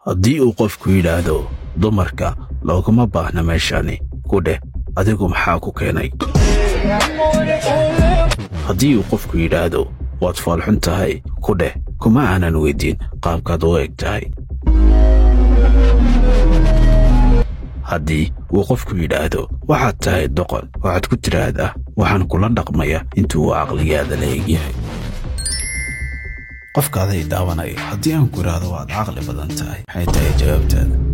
haddii uu qofku yidhaahdo dumarka looguma baahna meeshani ku dheh adigu maxaa ku keenay haddii uu qofku yidhaahdo waad foolxun tahay ku dheh kuma aanan weyddiin qaabkaad u eg tahay haddii uu qofku yidhaahdo waxaad tahay doqon waxaad ku tidhaahdaa waxaan kula dhaqmaya intuu uu caqligaada la egyahay qofkaaday daawanaya haddii aan ku idhaahdo waad caqli badan tahay maxay tahay jawaabtaada